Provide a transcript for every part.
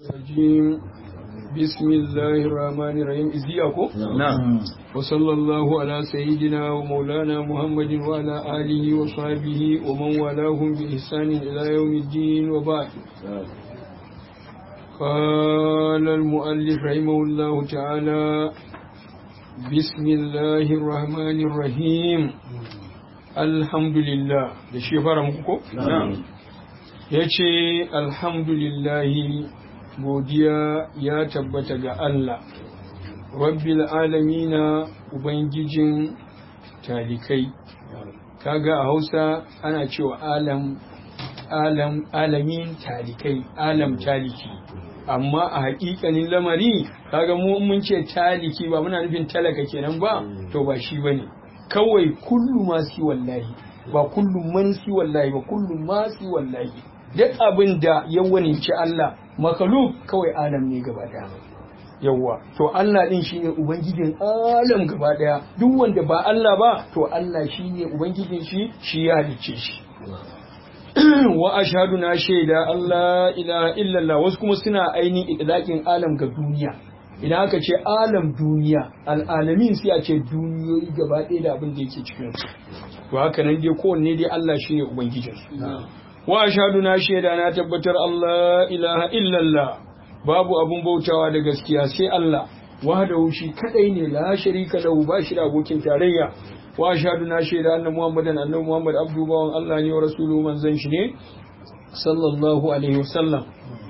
الرجيم بسم الله الرحمن الرحيم إزيكم نعم وصلى الله على سيدنا ومولانا محمد وعلى آله وصحبه ومن والاهم بإحسان إلى يوم الدين وبعد قال المؤلف رحمه الله تعالى بسم الله الرحمن الرحيم الحمد لله da shi fara muku ko? ya ce alhamdulillahi godiya ya tabbata ga Allah rabbil alamina ubangijin talikai kaga a hausa ana cewa alam alam alamin talikai alam taliki amma a haƙiƙanin lamari kaga mu mun ce taliki ba muna nufin talaka kenan ba to ba shi bane kawai kullu ma si wallahi ba kullu man si wallahi ba kullu ma si wallahi duk abin da ya waninci Allah makaluk kawai alam ne gaba daya yawwa to Allah din shine ubangijin alam gaba daya duk wanda ba Allah ba to Allah shine ubangijin shi shi ya halicce shi wa ashhadu na shaida Allah ilaha illallah wasu kuma suna aini idlaqin alam ga duniya idan aka ce alam duniya al'alamin sai a ce duniyoyi gaba ɗaya da abin da yake cikin su to haka nan dai kowanne dai Allah shine ubangijin su wa ashhadu na shaida na tabbatar Allah ilaha illallah babu abun bautawa da gaskiya sai Allah wahdahu shi kadai ne la sharika lahu ba shi da abokin tarayya wa ashhadu na shaida anna muhammadan annabi muhammad abdu bawan Allah ne wa rasuluhu manzon shi ne sallallahu alaihi wasallam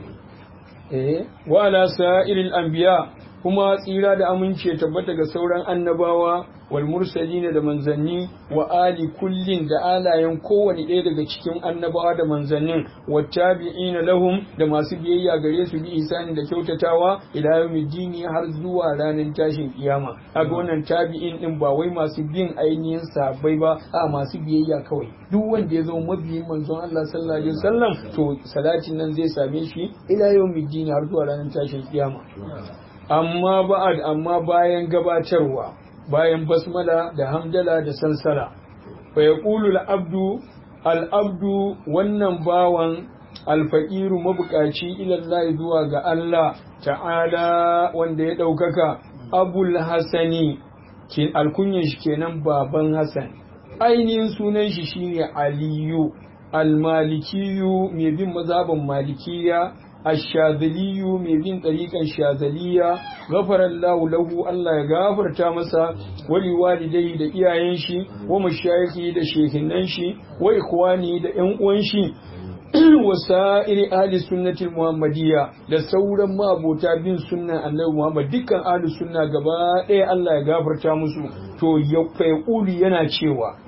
eh wa ala sa'iril anbiya kuma tsira da amince tabbata ga sauran annabawa wal mursalin da manzanni wa ali kullin da alayen kowane ɗaya daga cikin annabawa da manzannin wa tabi'ina lahum da masu biyayya gare su bi isani da kyautatawa ila yawmiddini har zuwa ranar tashin kiyama kaga wannan tabi'in din ba wai masu bin ainihin sahabbai ba a masu biyayya kawai duk wanda ya zama mabiyin manzon Allah sallallahu alaihi wasallam to salatin nan zai same shi ila yawmiddini har zuwa ranar tashin kiyama amma ba'ad amma bayan gabatarwa bayan basmala da hamdala da sansala fa yaqulu al-abdu al-abdu wannan bawan alfaqiru mabukaci ila Allah zuwa ga Allah ta'ala wanda ya daukaka abul hasani ke alkunyan shi kenan baban hasan ainihin sunan shi shine aliyu al-malikiyu mai bin mazhaban malikiya الشاذلي mai bin ɗariƙan shazaliya gafarallahu lahu Allah ya gafarta masa wali walidai da iyayen shi wa mashayikhi da shehinan shi wa ikwani da ƴan uwan shi wa sa'iri ahli sunnati muhammadiyya da sauran mabota bin sunnan annabi muhammad dukkan ahli sunna gaba ɗaya Allah ya gafarta musu to ya fayqulu yana cewa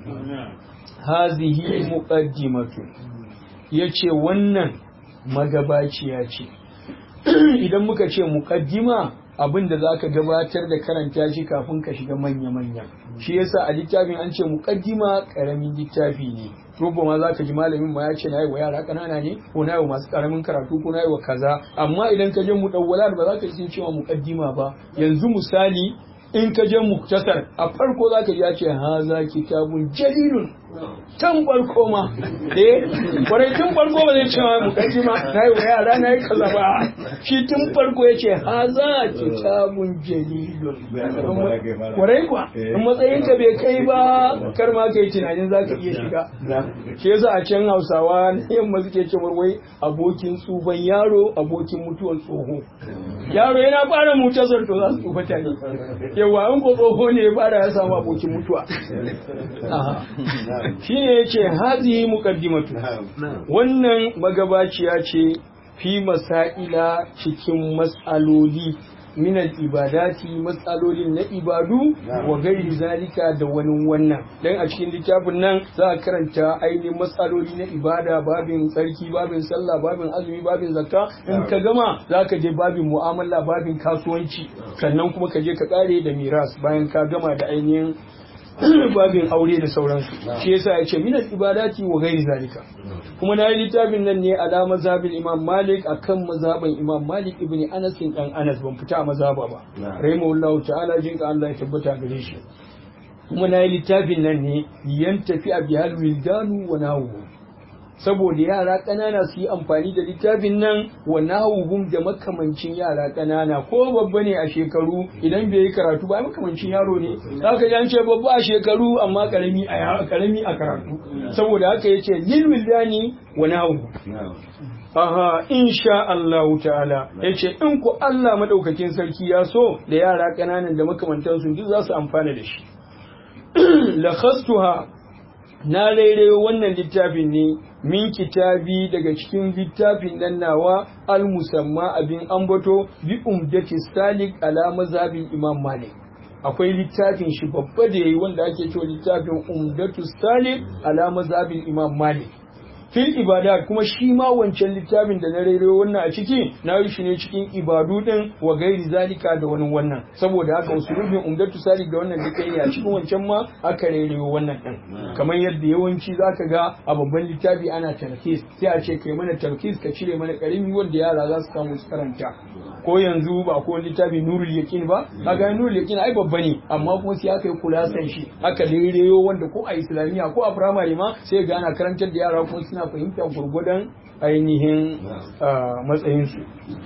hazihi muqaddimatu yace wannan magabaciya ce idan muka ce muqaddima abin da zaka gabatar da karanta shi kafin ka shiga manya-manya shi yasa a littafin an ce muqaddima karamin littafi ne robo ma zaka ji malamin ma ya ce nayi wa yara kanana ne ko nayi wa masu karamin karatu ko nayi wa kaza amma idan ka je mudawwalat ba za ka ji cewa muqaddima ba yanzu misali in ka je muktasar a farko za ka ji ya ce haza kitabun jalilun tun farko ma eh kwarai tun farko ba zai ce ma mukaddima na yi wa yara na yi kaza ba shi tun farko ya ce haza kitabun jalilun kwarai kuwa in matsayin ka bai kai ba kar ma kai tunanin za ka iya shiga shi yasa a can hausawa na yamma suke ce wai abokin tsufan yaro abokin mutuwar tsoho yaro yana fara mutasar to za su tsufa tare yawa in ko tsoho ne ya fara ya samu abokin mutuwa shi ne ya ce hazihi muqaddimatu wannan magabaciya ce fi masaila cikin matsaloli minal ibadati matsalolin na ibadu wa gairi zalika da wani wannan dan a cikin littafin nan za a karanta ainihin matsaloli na ibada babin tsarki babin sallah babin azumi babin zakka in ka gama za ka je babin mu'amala babin kasuwanci sannan kuma ka je ka kare da miras bayan ka gama da ainihin babin aure da sauransu shi yasa ya ce minal ibadati wa gairi zalika kuma na yi littafin nan ne ala mazhabin imam malik akan mazhaban imam malik ibn anas dan anas ban fita a mazhaba ba rahimahullahu ta'ala jin ka Allah ya tabbata gare shi kuma na yi littafin nan ne yan tafi a bihal wildanu wa nawu saboda yara ƙanana su yi amfani da littafin nan wa nahawuhum da makamancin yara ƙanana ko babba ne a shekaru idan bai yi karatu ba makamancin yaro ne zaka ji an ce babba a shekaru amma karami a karami a karatu saboda haka yace lil wildani wa nahawuhum Aha, insha Allah ta'ala, ya ce, in ku Allah maɗaukakin sarki ya so da yara ƙananan da makamantansu duk za su amfana da shi. Lakhastuha na rairayo wannan littafin ne min kitabi daga cikin littafin nan nawa al-musamma abin ambato bi umdati salik ala mazhabin Imam Malik. akwai littafin shi babba da yayi wanda ake cewa littafin umdatu salik ala mazhabin Imam Malik. fil ibadat kuma shi ma wancan littafin da na rero wannan a ciki na yi shi ne cikin ibadu din wa gairi zalika da wani wannan saboda haka usulubin umdatu salik da wannan duka yi a cikin wancan ma aka rero wannan din kamar yadda yawanci zaka ga a babban littafi ana talkis sai a ce kai mana talkis ka cire mana karimi wanda yara za su samu su karanta ko yanzu ba ko littafi nurul yaqin ba kaga nurul yaqin ai babba ne amma kuma sai aka yi kulasan shi aka rereyo wanda ko a islamiyya ko a primary ma sai ga ana karantar da yara kuma suna fahimtar gurgudan ainihin matsayinsu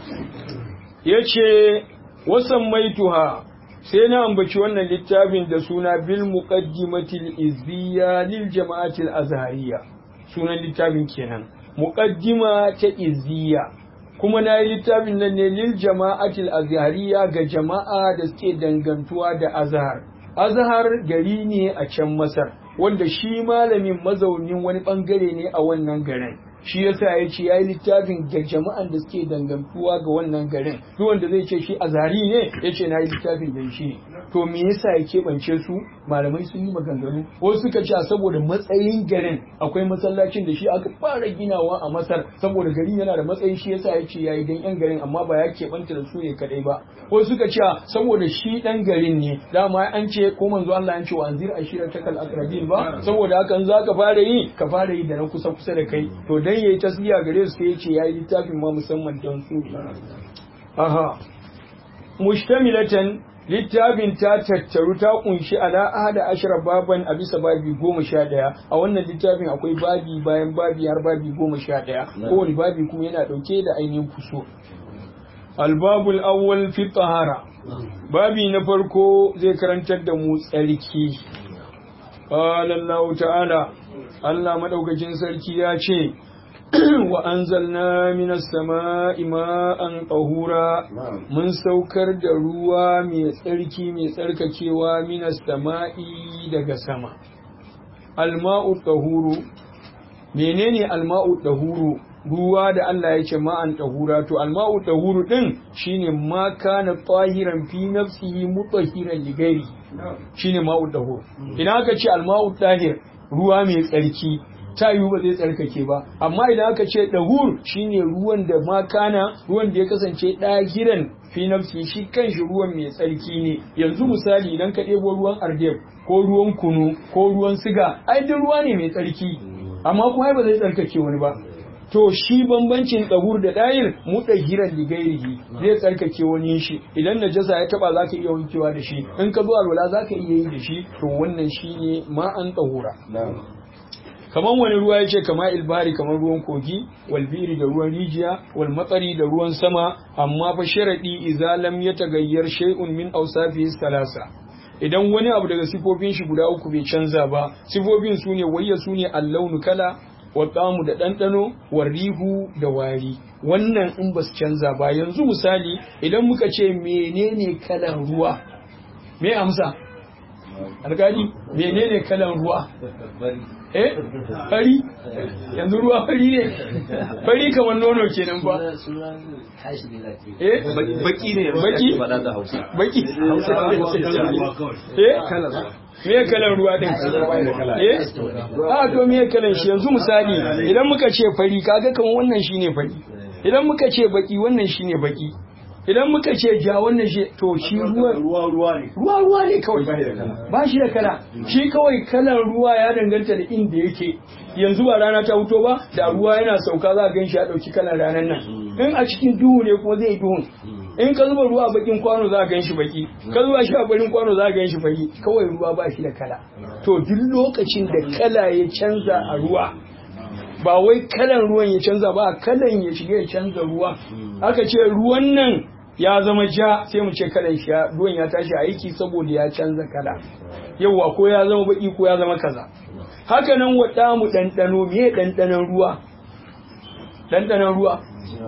ya ce wasan maituha sai na ambaci wannan littafin da suna bil muqaddimatil izziya lil jama'atil azhariya sunan littafin kenan muqaddima ta izziya kuma na yi littafin nan ne lil jama'atil azhariya ga jama'a da suke dangantuwa da azhar azhar gari ne a can masar wanda shi malamin mazaunin wani bangare ne a wannan garin shi yasa ya ce ya yi littafin ga jama'an da suke dangantuwa ga wannan garin duk wanda zai ce shi azhari ne ya ce na yi littafin da shi to me yasa ya keɓance su malamai sun yi maganganu wasu suka ce saboda matsayin garin akwai masallacin da shi aka fara ginawa a masar saboda garin yana da matsayi shi yasa ya ce ya yi dan yan garin amma ba ya keɓanta da su ne kadai ba wasu suka ce saboda shi dan garin ne dama an ce ko manzo Allah an ce wa anzir ashira takal akrabin ba saboda haka za ka fara yi ka fara yi da na kusa kusa da kai to dan yayi tasbiya gare su sai ya ce ya yi littafin ma musamman don su aha mustamilatan littafin ta tattaru ta kunshi ala ahada ashara baban a bisa babi goma sha ɗaya a wannan littafin akwai babi bayan babi har babi goma sha ɗaya kowane babi kuma yana ɗauke da ainihin fuso albabul awwal fi tahara babi na farko zai karantar da mu tsarki qala Allah ta'ala Allah madaukakin sarki ya ce wa anzalna minas sama'i ma'an tahura mun saukar da ruwa mai tsarki mai tsarkakewa minas sama'i daga sama alma'u tahuru menene alma'u tahuru ruwa da Allah ya ce ma'an tahura to alma'u tahuru din shine ma kana tahiran fi nafsihi mutahiran li ghairi shine ma'u tahur idan aka ce alma'u tahir ruwa mai tsarki ta yiwu ba zai tsarkake ba amma idan aka ce dahur shine ruwan da makana ruwan da ya kasance ɗahiran fi nafsi shi kanshi ruwan mai tsarki ne yanzu misali idan ka ɗebo ruwan ardeb ko ruwan kunu ko ruwan siga ai duk ruwa ne mai tsarki amma kuma ba zai tsarkake wani ba to shi bambancin dahur da ɗayir mu ɗahiran ligairihi zai tsarkake wani shi idan najasa ya taba zaka iya wankewa da shi in ka zo alwala zaka iya yi da shi to wannan shine ma an ɗahura kamar wani ruwa ya ce kama ilbari kamar ruwan kogi walbiri da ruwan rijiya wal matsari da ruwan sama amma fa sharadi idza lam yatagayyar shay'un min awsafihi salasa idan wani abu daga sifofin shi guda uku bai canza ba sifofin su ne wayya su ne allaunu kala wa da ɗanɗano wa rihu da wari wannan in ba su canza ba yanzu misali idan muka ce menene kalan ruwa me amsa alkali menene kalan ruwa eh fari yanzu ruwa fari ne fari kamar nono kenan ba eh baki ne baki faɗa da hausa baki eh me kalan ruwa din eh a to me kalan shi yanzu misali idan muka ce fari kaga kamar wannan shine fari idan muka ce baki wannan shine baki idan muka ce ja wannan shi to shi ruwa ruwa ruwa ne ruwa ruwa ne kawai ba shi da kala shi kawai kalan ruwa ya danganta da inda yake yanzu ba rana ta wuto ba da ruwa yana sauka za a gan shi ya dauki kalan ranar nan in a cikin duhu ne kuma zai duhun in ka zuba ruwa a bakin kwano za a gan shi baki ka zuba shi a bakin kwano za a gan shi fari kawai ruwa ba shi da kala to duk lokacin da kala ya canza a ruwa ba wai kalan ruwan ya canza ba kalan ya shiga ya canza ruwa aka ce ruwan nan ya zama ja sai mu ce kalan shi ruwan ya tashi aiki saboda ya canza kala yauwa ko ya zama baki ko ya zama kaza haka nan wa mu ɗanɗano me ɗanɗanon ruwa ɗanɗanon ruwa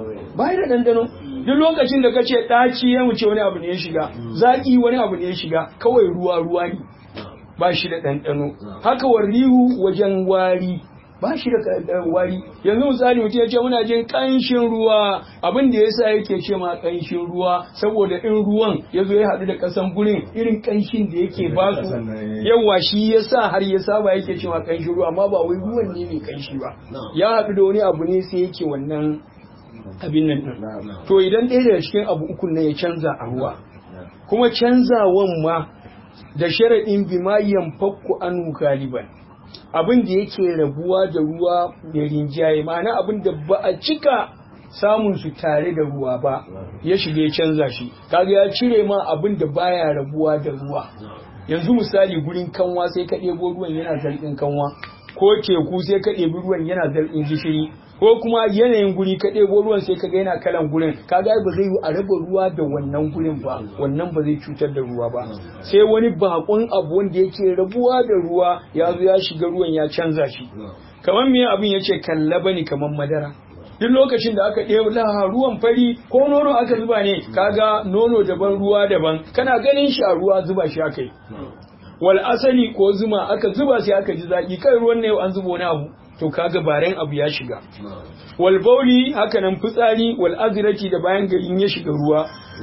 ba da ɗanɗano duk lokacin da ka ce ɗaci ya wuce wani abu ne ya shiga zaƙi wani abu ne ya shiga kawai ruwa ruwa ne ba shi da ɗanɗano haka warrihu wajen wari ba shi da wari yanzu misali mutum ya ce muna jin ƙanshin ruwa abin da yasa yake ce ma ƙanshin ruwa saboda in ruwan ya zo ya haɗu da ƙasan gurin irin ƙanshin da yake ba su yawa shi yasa har ya saba yake ce ma ƙanshin ruwa amma ba wai ruwan ne mai ƙanshi ba ya haɗu da wani abu ne sai yake wannan abin nan ɗin to idan ɗaya daga cikin abu uku ne ya canza a ruwa kuma canzawan ma da sharaɗin bimayan fakku anu galiban abin da yake rabuwa da ruwa da rinjaye ma'ana abin da ba a cika samun su tare da ruwa ba ya shiga ya canza shi kaga ya cire ma abin da baya rabuwa da ruwa yanzu misali gurin kanwa sai ka ɗebo ruwan yana zargin kanwa ko teku sai ka ɗebi ruwan yana zargin gishiri ko kuma yanayin guri ka ɗebo ruwan sai ka ga yana kalan gurin kaga ba zai yi a raba ruwa da wannan gurin ba wannan ba zai cutar da ruwa ba sai wani bakon abu wanda yake rabuwa da ruwa ya zo ya shiga ruwan ya canza shi kamar me abin yace kalla bane kamar madara duk lokacin da aka ɗebo laha ruwan fari ko nono aka zuba ne kaga nono daban ruwa daban kana ganin shi a ruwa zuba shi aka yi wal asali ko zuma aka zuba sai aka ji zaki kai ruwan ne an zuba wani abu to kaga baren abu ya shiga wal bauli haka nan fitsari wal azrati da bayan garin ya shiga ruwa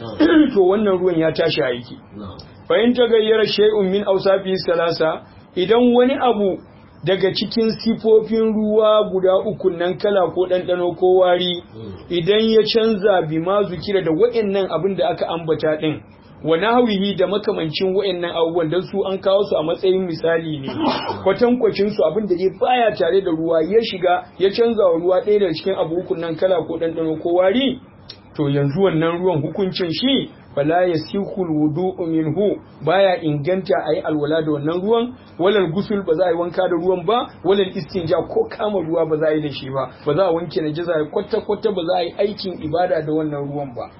to wannan ruwan ya tashi aiki fa in tagayyara shay'un min awsafi salasa idan wani abu daga cikin sifofin ruwa guda uku nan kala ko ɗanɗano ko wari idan ya canza bima zukira da wa'annan abin da aka ambata ɗin wa nahwihi da makamancin wa'annan abubuwan dan su an kawo su a matsayin misali ne kwatankwacin su abin da dai baya tare da ruwa ya shiga ya canza wa ruwa ɗaya daga cikin abu hukun nan kala ko ɗanɗano ko wari to yanzu wannan ruwan hukuncin shi fala yasihul wudu'u minhu baya inganta ayi alwala da wannan ruwan walal gusul ba za a yi wanka da ruwan ba walal istinja ko kama ruwa ba za a yi da shi ba ba za a wanke najasa kwata kwata ba za a yi aikin ibada da wannan ruwan ba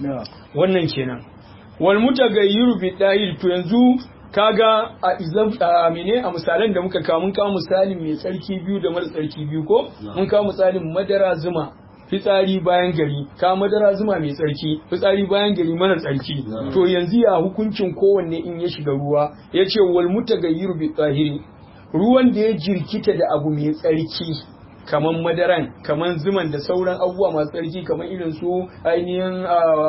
wannan kenan wal mutagayyiru bi dahil to yanzu kaga a izam a mene a misalan da muka kawo mun kawo misalin mai tsarki biyu da mara tsarki biyu ko mun kawo misalin madara zuma fitsari bayan gari ka madara zuma mai tsarki fitsari bayan gari mana tsarki to yanzu ya hukuncin kowanne in ya shiga ruwa ya ce wal mutagayyiru bi tsahiri ruwan da ya jirkita da abu mai tsarki kaman madaran kaman zuman da sauran abubuwa masu tsarki kaman irin su ainihin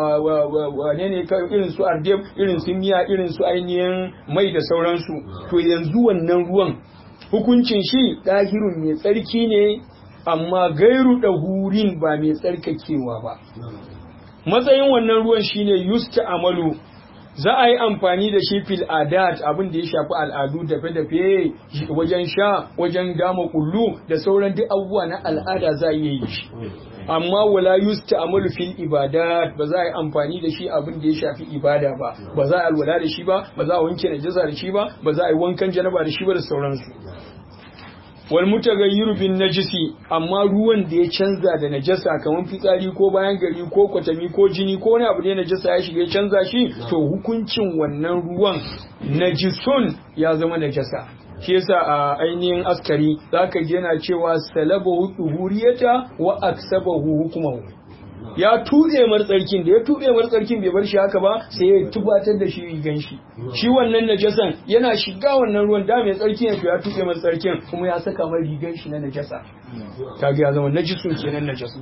wane ne irin su ardeb irin su miya irin su ainihin mai da sauransu to yanzu wannan ruwan hukuncin shi ɗahirun mai tsarki ne amma gairu da hurin ba mai tsarkakewa ba matsayin wannan ruwan shine yusta amalu za a yi amfani da shi fil adat abin da ya shafi al'adu dafe-dafe wajen sha wajen dama kullu da sauran duk abubuwa na al'ada za a iya yi shi amma wala yusta amalu fil ibadat ba za a yi amfani da shi abin da ya shafi ibada ba ba za a alwala da shi ba ba za a wanke najasa da shi ba ba za a yi wankan janaba da shi ba da sauransu wal mutagayyiru bin najisi amma ruwan da ya canza da najasa kamar fitsari ko bayan gari ko kwatami ko jini ko wani abu ne najasa ya shiga ya canza shi to hukuncin wannan ruwan najisun ya zama najasa shi yasa a ainihin askari zaka ji yana cewa salabahu tuhuriyata wa aksabahu hukumahu ya tuɗe martsarkin da ya tuɗe martsarkin bai bar shi haka ba sai ya tubatar da shi rigan shi shi wannan najasan yana shiga wannan ruwan da mai tsarki ne to ya tuɗe martsarkin kuma ya saka mai rigan shi na najasa kaga ya zama najisun kenan najasa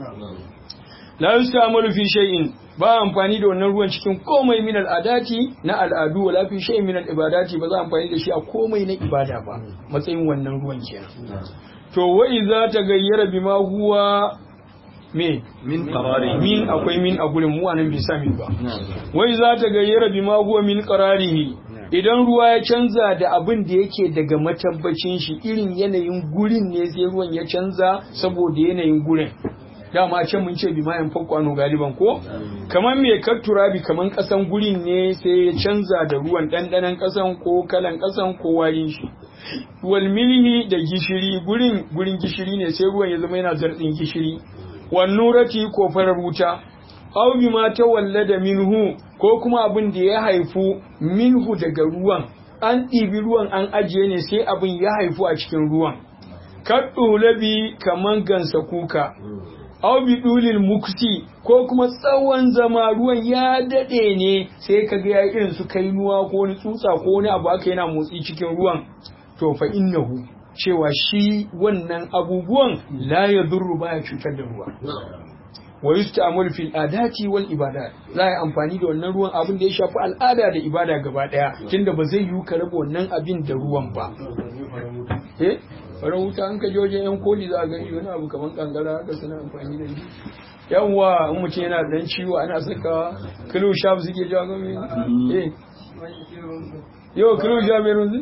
la yustamalu fi shay'in ba amfani da wannan ruwan cikin komai min al'adati na al'adu wala fi shay'in min al'ibadati ba za amfani da shi a komai na ibada ba matsayin wannan ruwan kenan to wa idza tagayyara bima huwa me min qarari min akwai min a gurin mu anan bai sami ba wai za ta gayyara bima huwa min qararihi idan ruwa ya canza da abin da yake daga matabbacin shi irin yanayin gurin ne sai ruwan ya canza saboda yanayin gurin dama can mun ce bima yan fakwano galiban ko kamar me turabi kamar kasan gurin ne sai ya canza da ruwan dandanan kasan ko kalan kasan ko warin shi wal milhi da gishiri gurin gurin gishiri ne sai ruwan ya zama yana zartsin gishiri wan nurati ko farar wuta aw bima tawallada minhu ko kuma abin da ya haifu minhu daga ruwan an ɗibi ruwan an ajiye ne sai abin ya haifu a cikin ruwan kaɗulabi kaman gansa kuka aw bi dulil mukti ko kuma tsawon zama ruwan ya dade ne sai ka ga irin su kainuwa ko wani tsutsa ko wani abu aka yana motsi cikin ruwan to fa innahu cewa shi wannan abubuwan la yadurru baya cutar da ruwa wa yusta'malu fil adati wal ibadat za a yi amfani da wannan ruwan abin da ya shafi al'ada da ibada gaba daya tunda ba zai yiwu ka raba wannan abin da ruwan ba eh farin wuta an ka je wajen yan koli za a gani wani abu kamar kankara haka suna amfani da shi yawwa in mutum yana dan ciwo ana sakawa kilo shaf suke jawo gami eh yau kilo shaf mai runzi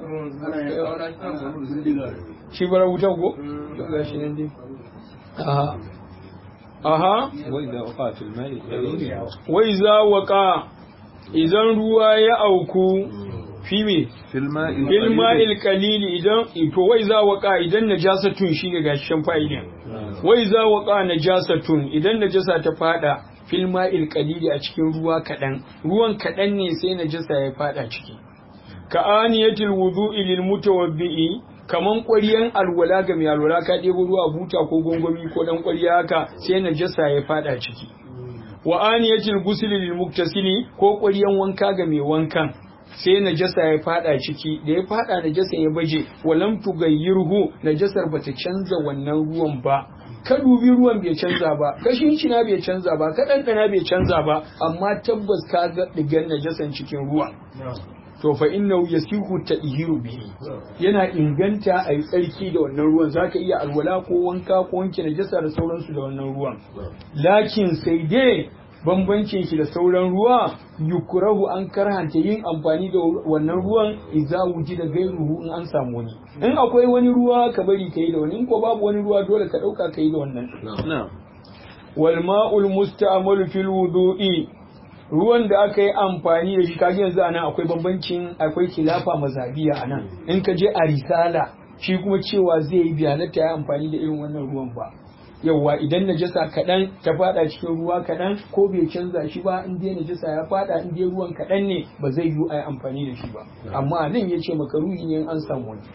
shi bara wuta ko ga shi nan dai aha aha وإذا وقع في الماء القليل wai za waka idan ruwa ya auku fi me في الماء bil ma'il القليل qalili idan to wai za waka idan najasatun shi ga gashin fa'idin wai za waka najasatun idan najasa ta fada fil ma'il qalili a cikin ruwa kadan ruwan kadan ne sai najasa ya fada ciki ka aniyatil wudu'i lil mutawabbi'i kaman ƙwariyan alwala ga mai alwala ka ɗebo ruwa buta ko gongomi ko dan ƙwariya haka sai najasa ya fada ciki wa aniyatil ghusli lil muktasili ko ƙwariyan wanka ga mai wankan sai najasa ya fada ciki da ya fada najasa ya baje walam tugayyirhu najasar bata canza wannan ruwan ba ka dubi ruwan bai canza ba ka na bai canza ba ka ɗanɗana bai canza ba amma tabbas ka ga digan najasan cikin ruwa to fa innahu yasihu tadhiru bihi yana inganta a yi tsarki da wannan ruwan zaka iya alwala ko wanka ko wanke najasa da sauransu da wannan ruwan lakin sai dai bambancin shi da sauran ruwa yukurahu an karhanta yin amfani da wannan ruwan idza da gairuhu in an samu wani in akwai wani ruwa ka bari kai da wani in ko babu wani ruwa dole ka dauka kai da wannan نعم wal ma'ul musta'malu fil wudu'i ruwan da aka yi amfani da shi kaji yanzu anan akwai bambancin akwai kilafa mazabiya anan in ka je a risala shi kuma cewa zai yi biyanata ya amfani da irin wannan ruwan ba yauwa idan najasa kaɗan ta fada cikin ruwa kaɗan ko bai canza shi ba in dai najasa ya fada in dai ruwan kaɗan ne ba zai yi a yi amfani da shi ba amma nan ya ce makaruhi ne in an samu wani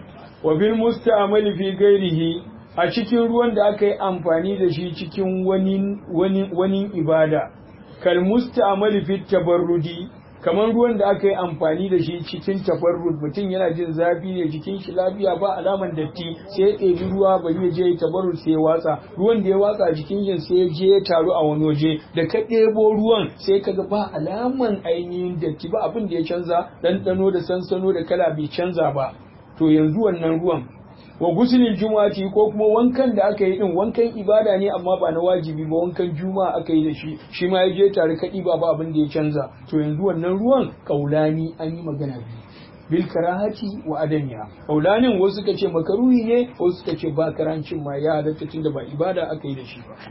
wa bil musta'mali fi ghairihi a cikin ruwan da aka yi amfani da shi cikin wani wani wani ibada kal musta'mali fi tabarrudi kamar ruwan da aka yi amfani da shi cikin tabarrud mutum yana jin zafi ne jikin shi lafiya ba alaman datti sai ya ɗebi ruwa bari ya je ya tabarrud sai ya watsa ruwan da ya watsa jikin shi sai ya je ya taru a wani waje da ka ɗebo ruwan sai ka ga ba alaman ainihin datti ba abin da ya canza ɗanɗano da sansano da kala bai canza ba to yanzu wannan ruwan wa gusulin juma'ati ko kuma wankan da aka yi din wankan ibada ne amma ba na wajibi ba wankan juma'a aka yi da shi shi ma ya je tare kaɗi ba ba abin da ya canza to yanzu wannan ruwan kaulani an yi magana biyu bil karahati wa adamiya kaulanin wasu suka ce makaruhi ne wasu suka ce ba karancin ma ya halatta tunda ba ibada aka yi da shi ba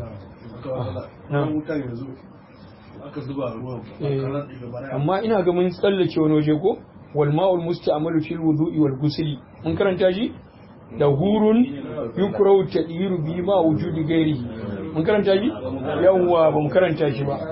wutan yanzu aka zuba ruwan Eh, amma ina ga mun tsallake wani waje ko wal ma'ul musta'malu fil wudu'i wal ghusli mun karanta shi da hurun yukrahu tadhiru bi ma wujudi gairi mun karanta shi yawwa ba mu karanta shi ba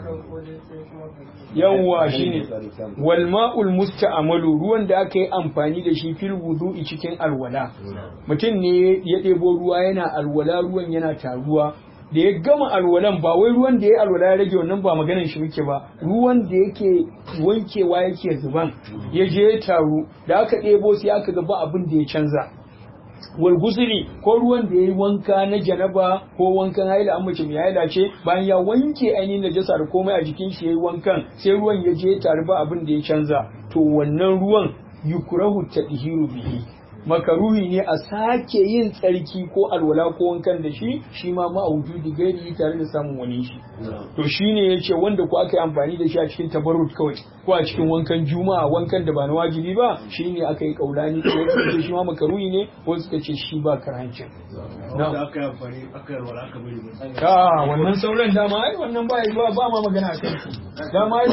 yawwa shine wal ma'ul musta'malu ruwan da aka yi amfani da shi fil wudu'i cikin alwala mutum ne ya ɗebo ruwa yana alwala ruwan yana taruwa da ya gama alwalan ba wai ruwan da ya alwala ya rage wannan ba maganan shi muke ba ruwan da yake wankewa yake zuban ya je ya taru da aka ɗebo sai aka ga ba abin da ya canza wal gusuli ko ruwan da ya yi wanka na janaba ko wankan haila an mace mai haila ce bayan ya wanke ainihin najasa da komai a jikin shi ya yi wankan sai ruwan ya je ya taru ba abin da ya canza to wannan ruwan yukrahu tadhiru bihi makaruhi ne a sake yin tsarki ko alwala ko wankan da shi shi ma ma wujudi gairi tare da samun wani shi to shine yace wanda ko aka yi amfani da shi a cikin tabarrut kawai ko a cikin wankan juma'a wankan da ba na wajibi ba shine aka yi kaulani ko suka shi ma makaruhi ne ko suka ce shi ba karancin da aka yi amfani aka yi alwala aka bari ka wannan sauran dama ai wannan ba ba ma magana akan shi dama